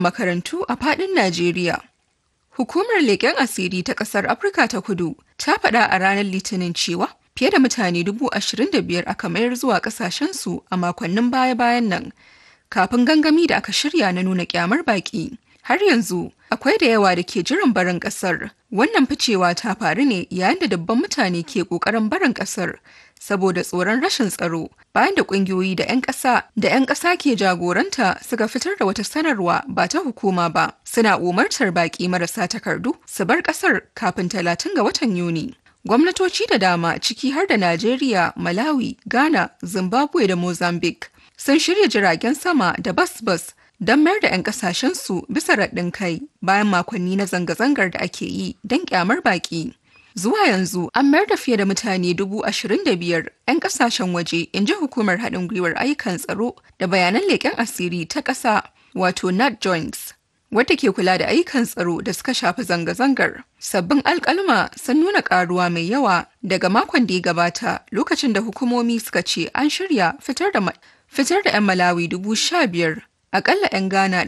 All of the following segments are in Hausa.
makarantu a faɗin Najeriya. Hukumar leƙen asiri ta ƙasar Afirka ta Kudu ta faɗa a ranar Litinin cewa fiye da mutane dubu ashirin da biyar aka mayar zuwa ƙasashensu a makonnin baya-bayan nan kafin gangami da aka shirya na nuna ƙyamar baƙi. Har yanzu akwai da yawa da ke jiran barin ƙasar. Wannan ficewa ta faru ne yayin da dubban mutane ke ƙoƙarin barin ƙasar saboda tsoron rashin tsaro bayan da ƙungiyoyi da 'yan ƙasa da 'yan ƙasa ke jagoranta suka fitar da wata sanarwa ba ta hukuma ba suna umartar baƙi marasa takardu su bar ƙasar kafin talatin ga watan Yuni. Gwamnatoci da dama ciki har da Najeriya, Malawi, Ghana, Zimbabwe da Mozambique sun shirya jiragen sama da bas-bas don mayar da 'yan kasashensu bisa raɗin kai bayan makonni na zanga-zangar da ake yi don kyamar baƙi. Zuwa yanzu an mayar da fiye da mutane dubu ashirin da biyar 'yan kasashen waje in ji hukumar haɗin gwiwar ayyukan tsaro da bayanan leƙen asiri ta ƙasa wato nat joints wadda ke kula da ayyukan tsaro da suka shafi zanga-zangar. Sabbin alƙalma sun nuna ƙaruwa mai yawa daga makon da ya gabata lokacin da hukumomi suka ce an shirya fitar da fitar da 'yan Malawi dubu sha biyar akalla 'yan Ghana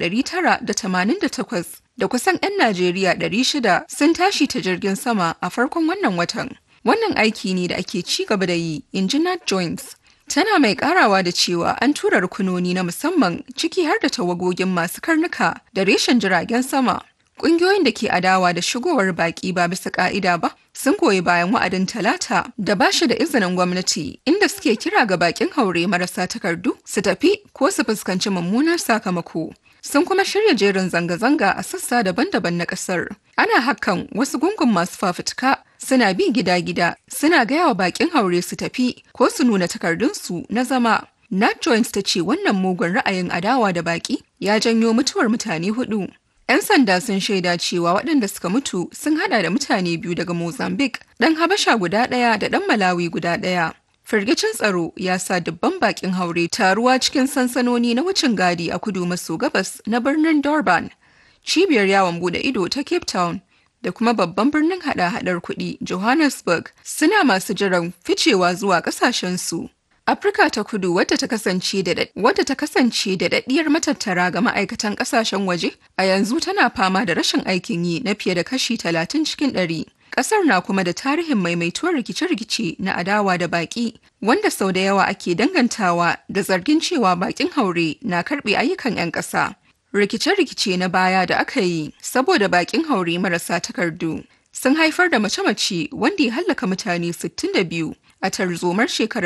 988 da kusan 'yan Najeriya 600 sun tashi ta jirgin sama a farkon wannan watan. Wannan aiki ne da ake ci gaba da yi, in ji Nat Joints. Tana mai karawa da cewa an tura rukunoni na musamman ciki har da tawagogin masu karnuka da reshen jiragen sama. Ƙungiyoyin da ke adawa da shigowar baƙi ba bisa ƙa'ida ba sun goyi bayan wa'adin talata da ba shi da izinin gwamnati inda suke kira ga baƙin haure marasa takardu su tafi ko su fuskanci mummunar sakamako. Sun kuma shirya jerin zanga-zanga a sassa daban-daban na ƙasar. Ana hakan wasu gungun masu fafutuka suna bi gida-gida suna gaya wa baƙin haure su tafi ko su nuna takardunsu na zama. Nat Jones ta ce wannan mugun ra'ayin adawa da baƙi ya janyo mutuwar mutane hudu. 'Yan sanda sun shaida cewa waɗanda suka mutu sun hada da mutane biyu daga Mozambique, ɗan Habasha guda ɗaya da ɗan Malawi guda ɗaya. Firgicin tsaro ya sa dubban bakin haure taruwa cikin sansanoni na wucin gadi a kudu maso gabas na birnin Durban, cibiyar yawon bude ido ta Cape Town, da kuma babban birnin hada-hadar kuɗi Johannesburg suna masu jiran ficewa zuwa ƙasashensu. Afirka ta kudu wadda ta kasance da wadda ta kasance da daddiyar matattara ga ma'aikatan kasashen waje a yanzu tana fama da rashin aikin yi na fiye da kashi talatin cikin ɗari. Ƙasar na kuma da tarihin maimaituwar rikice-rikice na adawa da baƙi wanda sau da yawa ake dangantawa da zargin cewa baƙin haure na karɓe ayyukan 'yan ƙasa. Rikice-rikice na baya da aka yi saboda baƙin haure marasa takardu sun haifar da mace-mace wanda ya hallaka mutane 62 a tarzomar shekarar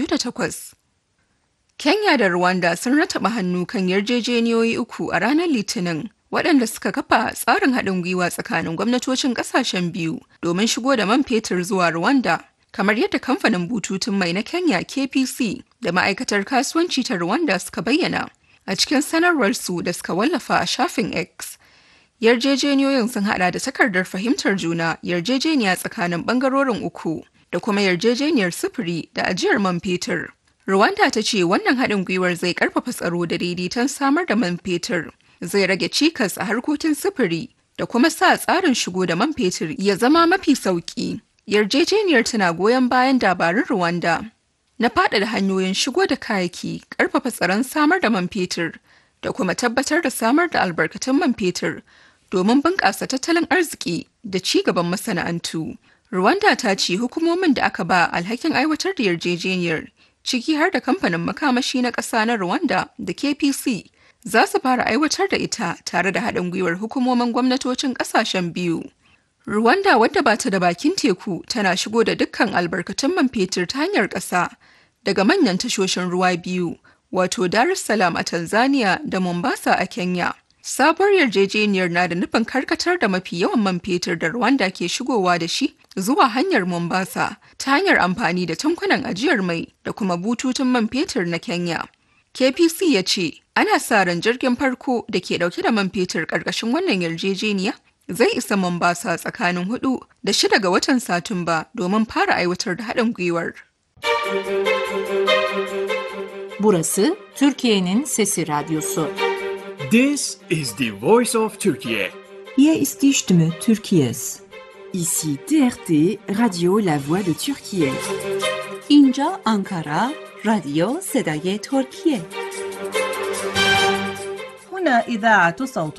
2008. Kenya da Rwanda sun rataba hannu kan yarjejeniyoyi uku a ranar Litinin waɗanda suka kafa tsarin haɗin gwiwa tsakanin gwamnatocin ƙasashen biyu domin shigo da man fetur zuwa Rwanda. Kamar yadda kamfanin bututun mai na Kenya KPC da ma'aikatar kasuwanci ta Rwanda suka bayyana a cikin sanarwarsu da suka wallafa a shafin X. Yarjejeniyoyin sun hada da takardar fahimtar juna yarjejeniya tsakanin ɓangarorin uku. da kuma yarjejeniyar sufuri da ajiyar man fetur. Rwanda ta ce wannan haɗin gwiwar zai ƙarfafa tsaro da daidaiton samar da man fetur, zai rage cikas a harkokin sufuri da kuma sa tsarin shigo da man fetur ya zama mafi sauƙi. Yarjejeniyar tana goyon bayan dabarun Rwanda na faɗaɗa hanyoyin shigo da kayayyaki, ƙarfafa tsaron samar da man fetur da kuma tabbatar da samar da albarkatun man fetur domin bunƙasa tattalin arziki da ci gaban masana'antu. Rwanda ta ce hukumomin da aka ba alhakin aiwatar da yarjejeniyar ciki har da kamfanin makamashi na ƙasa na Rwanda da KPC za su fara aiwatar da ita tare da haɗin gwiwar hukumomin gwamnatocin ƙasashen biyu. Rwanda wadda ba ta da bakin teku tana shigo da dukkan albarkatun man fetur ta hanyar ƙasa daga manyan tashoshin ruwa biyu wato Dar es Salaam a Tanzania da Mombasa a Kenya. Sabuwar yarjejeniyar na da nufin karkatar da mafi yawan man fetur da Rwanda ke shigowa da shi zuwa hanyar Mombasa ta hanyar amfani da tankunan ajiyar mai da kuma bututun man fetur na Kenya. KPC ya ce ana sa ran jirgin farko da ke dauke da man fetur karkashin wannan yarjejeniya zai isa Mombasa tsakanin hudu da shida ga watan Satumba domin fara aiwatar da haɗin gwiwar. Burası Türkiye'nin Sesi Radyosu. This is the voice of Turkey. Hier ist die Stimme Türkiye's. Ici TRT, Radio La Voix de Turquie. اینجا آنکارا رادیو صدای ترکیه هنا إذاعة صوت